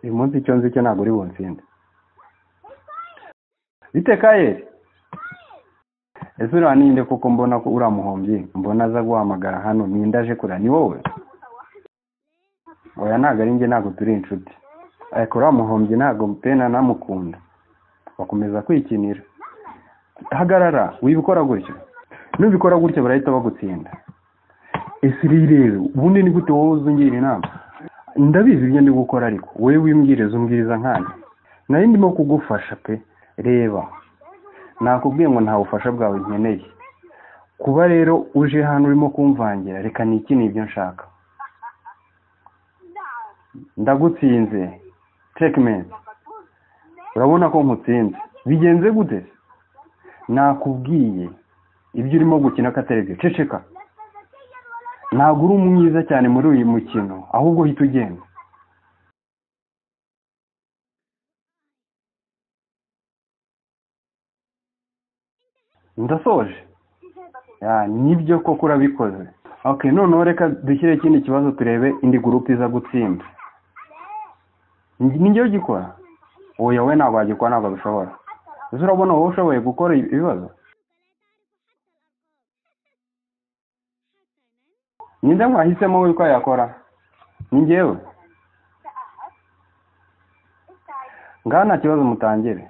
uyu munsi icyo nzi cyo ntabwo uri bunsinde bite kayeri ese uriya ninde kuko mbona ko uriya muhombyi mbona aza guhamagara hano ninde aje kureba ni wowe oya ntabwo ari njye ntabwo turi inshuti ariko uriya muhombyi ntabwo pena namukunda bakomeza kwikinira hagarara wibikora gutyo nubikora gutya barahita bagutsinda ese rero ubundi ni gute wowe uzungira inama ndabizi ibyo ndi gukora ariko wowe wimbwiriza umbwiriza nkanjye nari ndimo kugufasha pe reba nakubwiye ngo nta bufasha bwawe nkeneye kuba rero uje hano urimo kumvangira reka ni iki ni ibyo nshaka ndagutsinze tekimenti urabona ko nkutsinze bigenze gute nakubwiye ibyo urimo gukina katarebye ceceka ntabwo uri mwiza cyane muri uyu mukino ahubwo uhita ugenda ndasoje nibyo koko urabikoze ok noneho reka dushyire ikindi kibazo turebe indi gurupe iza gutsinda nijya ugikora oya we ntabwo wagikora ntabwo bishobora ese urabona wowe ushoboye gukora ibibazo ninde mwahisemo we ko yakora ni ngewe ngaha nta kibazo mutangire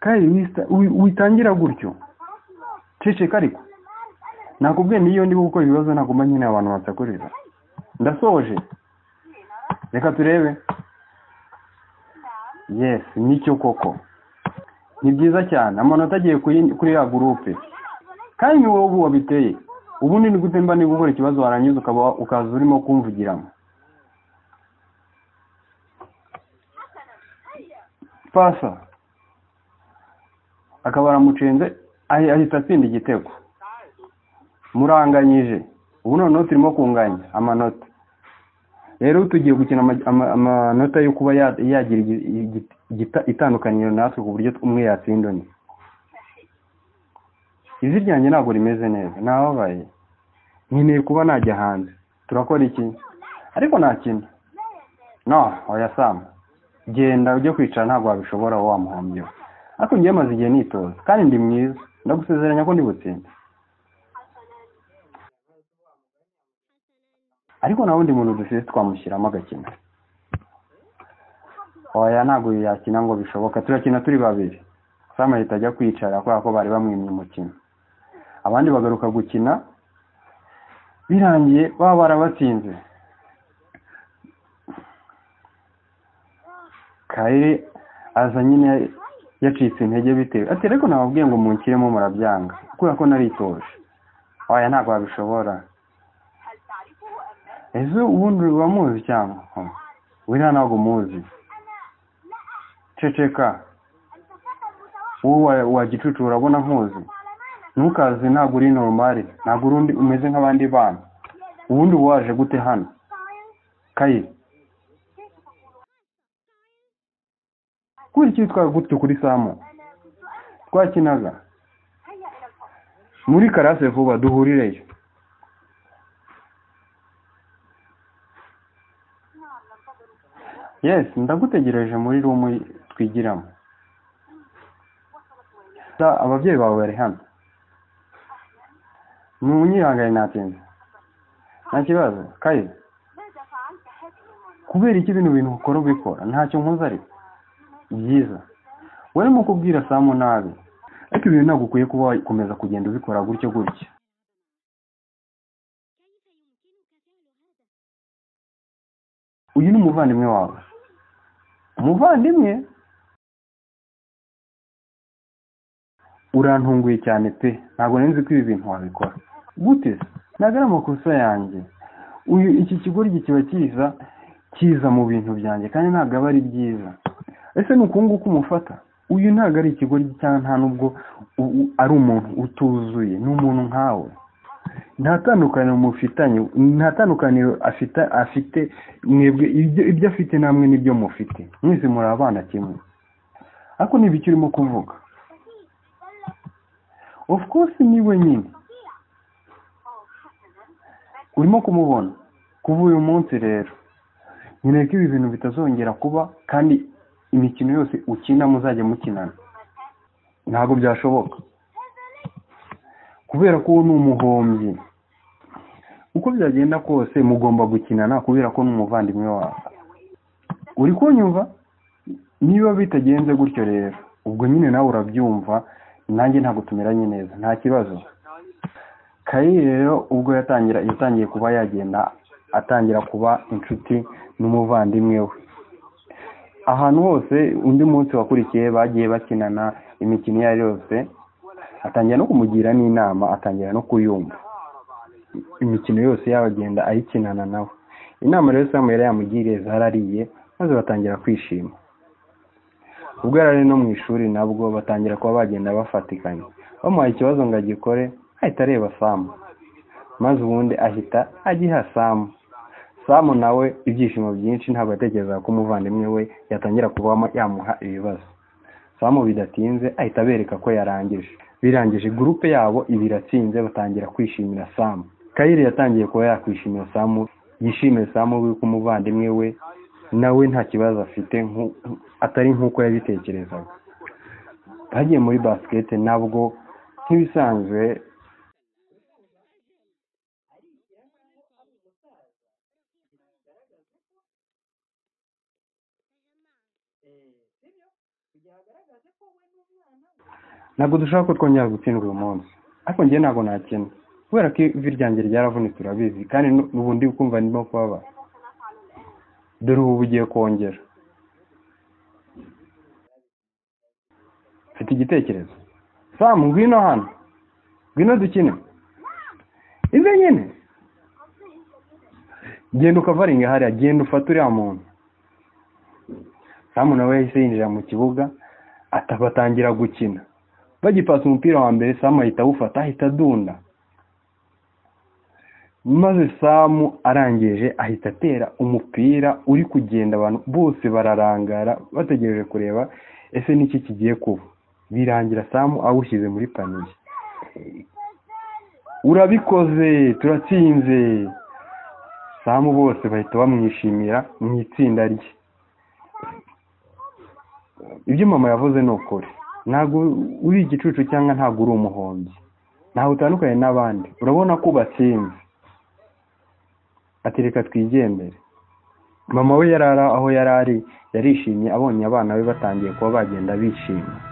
kandi witangira gutyo ceceka ariko nakubwiye niyo ndi gukora ibibazo nagomba nyine abantu basakuriza ndasoje reka turebe yesi nicyo koko ni byiza cyane amanota agiye kuri ya gurupe kandi ni wowe wabiteye ubundi ni gute mba niba ukora ikibazo warangiza ukaba ukaza urimo kumvugiramo pasa akaba aramucenze ahita atsinda igitego muranganyije ubu noneho turimo kunganya amanota rero tugiye gukina amanota yo kuba yagira itandukaniro natwe ku buryo umwe yatsinda undi ivi ryanjye ntabwo rimeze neza ntababaye nkeneye kuba najya hanze turakora iki ariko ntakina no wayasama genda ujye kwicara ntabwo wabishobora wowe wamuhombye ariko njyewe maze igihe nitoza kandi ndi mwiza ndagusezeranya ko ndi butsinde ariko nta wundi muntu dufite twamushyiramo agakina oya ntabwo yakina ngo bishoboka turakina turi babiri samu ahita ajya kwicara kubera ko bari bamwimye umukino abandi bagaruka gukina birangiye baba barabatsinze kare aza nyine yacitse intege bitewe ati ariko nababwiye ngo munshyiremo murabyanga kubera ko naritoje oya ntabwo wabishobora ejo ubundi wamuzi cyangwa wiriya ntabwo umuzi ceceka wowe wa gicucu urabona nkuzi ntukaze ntabwo uri normali ntabwo urundi umeze nk'abandi bana ubundi uba waje gute hano kayi kubera iki witwara gutyo kuri samu twakinaga muri karase vuba duhurireyo yesi ndagutegereje muri rumu twigiramo ababyeyi bawe bari hano ntuyihangane natinze nta kibazo kayi kubera iki bino bintu ukora ubikora ntacyo nkuze ariko byiza wari mu kubwira samu nabi ariko ibintu ntabwo ukwiye kuba wakomeza kugenda ubikora gutyo gutya uyu ni umuvandimwe wawe umuvandimwe urantunguye cyane pe ntabwo nzi ko ibi bintu wabikora gute ntabwo ari amakosa yanjye uyu iki kigoryi kiba kiza kiza mu bintu byanjye kandi ntabwo aba ari byiza ese ni nguku umufata uyu ntabwo ari ikigoryi cyangwa nta nubwo ari umuntu utuzuye ni umuntu nkawe nta tandukaniro mufitanye nta tandukaniro afite mwebwe ibyo afite namwe n'ibyo mufite mwese muri abana kimwe ariko icyo urimo kuvuga of course ni we nyine urimo kumubona kuva uyu munsi rero nkeneye ko ibi bintu bitazongera kuba kandi imikino yose ukina muzajya mukinana ntabwo byashoboka kubera ko uwo ni umuhombyi uko byagenda kose mugomba gukinana kubera ko ni umuvandimwe wawe uri kunyumva niba bitagenze gutyo rero ubwo nyine nawe urabyumva nanjye ntabwo tumeranye neza nta kibazo kayi rero ubwo yatangira yatangiye kuba yagenda atangira kuba inshuti n'umuvandimwe we ahantu hose undi munsi wakurikiye bagiye bakinana imikino iyo ari yose atangira no kumugira n'inama atangira no kuyumva imikino yose yabagenda ayikinana nawe inama rero samu yari yamugiriye zarariye maze batangira kwishima ubwo yari ari no mu ishuri nabwo batangira kuba bagenda bafatikanya bamuhaye ikibazo ngo agikore ahita areba samu maze ubundi ahita agiha samu samu nawe ibyishimo byinshi ntabwo yatekerezaga ko umuvandimwe we yatangira kuba yamuha ibibazo samu bidatinze ahita abereka ko yarangije birangije gurupe yabo ibi iratsinze batangira kwishimira samu kayire yatangiye kuba yakwishimira samu yishimira samu ko umuvandimwe we nawe nta kibazo afite nku- atari nk'uko yabitekerezaga bagiye muri basikete nabwo nk'ibisanzwe ntabwo dushaka ko twongera gutsindwa uyu munsi ariko njye ntabwo nakina kubera ko ivi ryanjye ryaravunitse urabizi kandi nu- n'ubundi kumva ndimo kubabara dore ubu bugiye kongera mfite igitekerezo samu ngwino hano ngwino dukine ibyo nyine genda ukavaringa hariya genda ufate uriya muntu samu nawe yahise yinjira mu kibuga ata- batangira gukina bagipasa umupira wa mbere samu ahita awufata ahita adunda maze samu arangije ahita atera umupira uri kugenda abantu bose bararangara bategereje kureba ese niki kigiye kuba birangira samu awushyize muri paniye urabikoze turatsinze samu bose bahita bamwishimira mu itsinda rye ibyo mama yavuze ni ukuri ntabwo uri igicucu cyangwa ntabwo uri umuhombyi ntawe utandukanye n'abandi urabona ko ubatsinze ati reka twigendere mama we yari ari aho yari ari yarishimye abonye abana be batangiye kuba bagenda bishimye